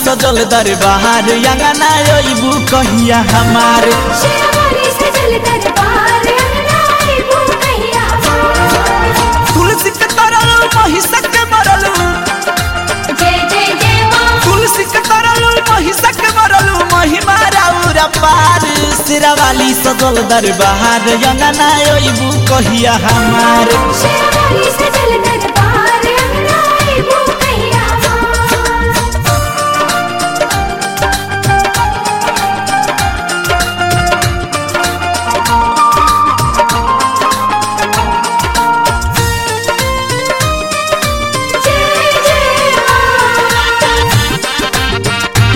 सजल दरबार अंगना अइबू कहिया हमार शेरवाली सजल दरबार अंगना आइबू कहिया हमार। तुलसी के तरल महिषक के मरल जय जय जय माँ तुलसी के तरल महिषक के मरल महिमा राउर पार सिरावाली सजल दरबार अंगना अइबू कहिया हमार शेरवाली सजल दरबार अंगना आइबू कहिया हमार। जय जय माँ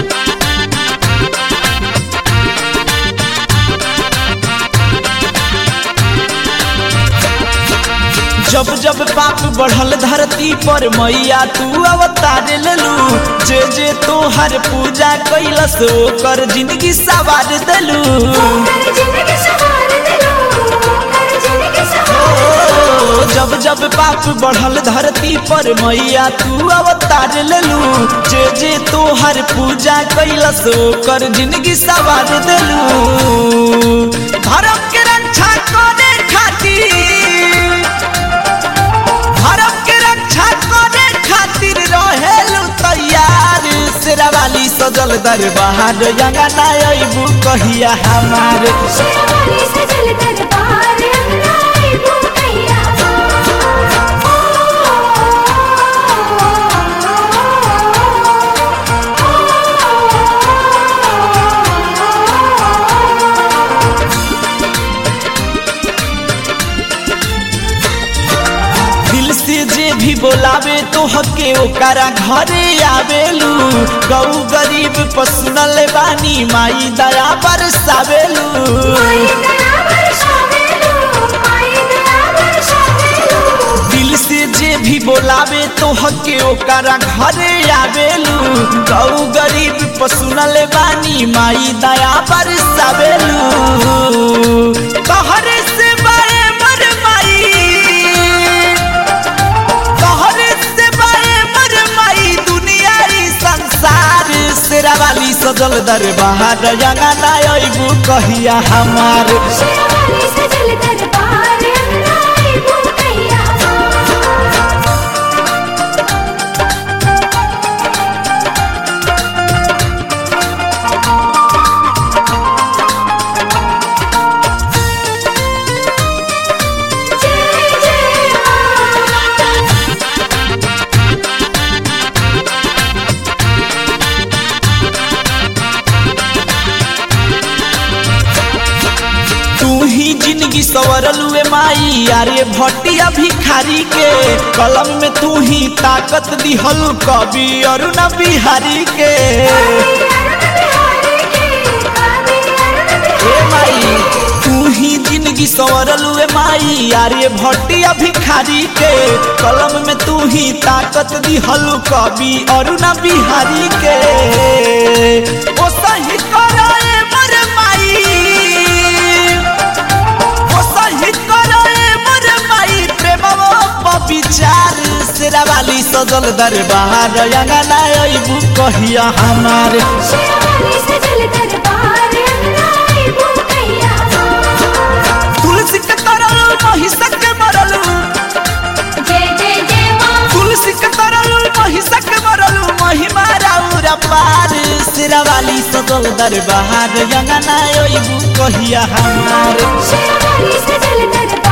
जब जब पाप बढ़ल धरती पर मैया तू अवतार लेलू जे जे तोहर पूजा कैलस ओकर जिंदगी सवार देलू कर जिंदगी सवार दिलो कर जिंदगी सवार ओ, जब जब पाप बढ़ल धरती पर मैया तू अवतार लेलू जे जे तोहर पूजा कैलस ओकर जिंदगी सवार देलू धर्म के रक्षा करे खातिर धर्म के रक्षा करे खातिर रहेलू तैयार शेरावाली सजल दरबार अंगना अइबू कहिया हमार शेरवाली सजल दरबार अंगना आइबू कहिया दिल से जे भी बोलावे तो हके ओकरा घरे आवेलू गौ गरीब पसुनल बानी माई दया बरसावेलू माई दया बरसावेलू माई दया बरसावेलू दिल से जे भी बोलावे तो हके ओकरा घरे आवेलू गौ गरीब पसुनल बानी माई दया बरसावेलू कहरे से बाए मर माई कहरे से बाए मर माई दुनिया ई संसार शेरावाली सजल दरबार अंगना अइबू कहिया हमार शेरवाली सजल दरबार अंगना आइबू कहिया जय जय माँ तू ही जिंदगी सवरलुए माई यारे भटिया भिखारी के कलम में तू ही ताकत दिहल कवि अरुण बिहारी के ए माई तू ही जिंदगी सवरलुए माई यारे भटिया भिखारी के कलम में तू ही ताकत दिहल कवि अरुण बिहारी के ओ सही कराए मर माई ओ सही कराए मर माई प्रेमवा विचार शेरावाली सजल दरबार अंगना अइबू कहिया हमार शेरवाली सजल दरबार अंगना आइबू कहिया तुलसी के तरल महिषक के मरल जय जय जय माँ तुलसी के तरल महिषक के मरल महिमा राउर पार शेरावाली सजल दरबार अंगना अइबू कहिया हमार शेरवाली सजल दरबार